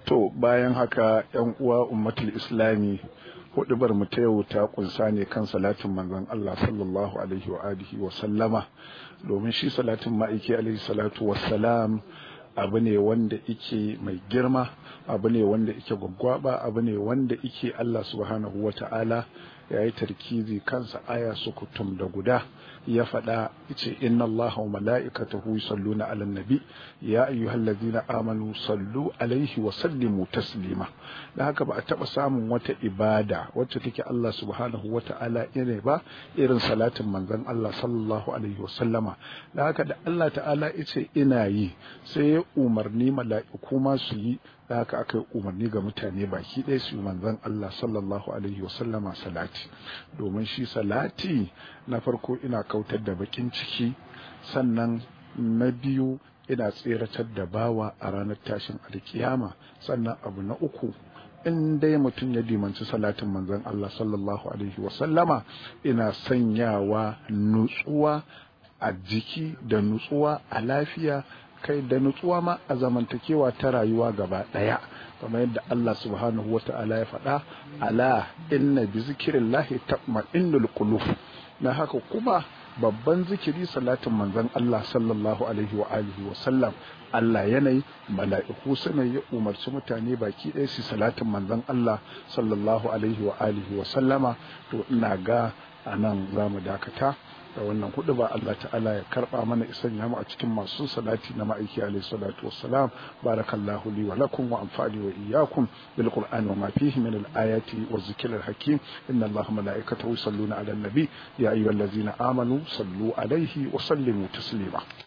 To bayan haka ‘yan uwa ummatul islami hudubar mu ta yau ta kunsa ne kan salatin manzon Allah sallallahu alaihi wa alihi wa sallama domin shi salatin ma'aiki alaihi salatu wassalam abu ne wanda ike mai girma abu ne wanda ike gwaggwaba abu ne wanda ike Allah subhanahu wa ta'ala ya yi tarkizi kansa aya sukutum da guda ya faɗa ce inna allaha wa mala'ikatahu yusalluna 'alan nabi ya ayyuhallazina amanu sallu alaihi wa sallimu taslima da haka ba a taɓa samun wata ibada wacce take Allah subhanahu wa ta'ala irin ba irin salatin manzon Allah sallallahu alaihi wa sallama da haka da Allah ta'ala yace ina yi sai ya umarni mala'iku ma su yi da haka aka yi umarni ga mutane baki ɗaya su manzon Allah sallallahu alaihi wa sallama salati domin shi salati na farko ina kautar da bakin ciki sannan na biyu ina tseratar da bawa a ranar tashin alkiyama sannan abu na uku in dai mutum ya dimanci salatin manzon Allah sallallahu alaihi wa sallama ina sanyawa nutsuwa a jiki da nutsuwa a lafiya kai da nutsuwa ma a zamantakewa ta rayuwa gaba ɗaya kamar yadda Allah subhanahu wa ta'ala ya faɗa ala inna bi zikrillahi tatma'innul qulub na haka kuma babban zikiri salatin manzon Allah sallallahu alaihi wa alihi wa sallam Allah yanayi mala'iku suna ya umarci mutane baki ɗaya su salatin manzon Allah sallallahu alaihi wa alihi wa sallama to ina ga anan zamu dakata da wannan hudu ba Allah ta'ala ya karba mana isan ya mu a cikin masu salati na ma'aiki alayhi salatu wassalam barakallahu li wa lakum wa anfa'ni wa iyyakum bil qur'ani wa ma fihi min al ayati wa zikril hakim inna allaha malaikatahu yusalluna ala nabi ya ayyuhallazina amanu sallu alayhi wa sallimu taslima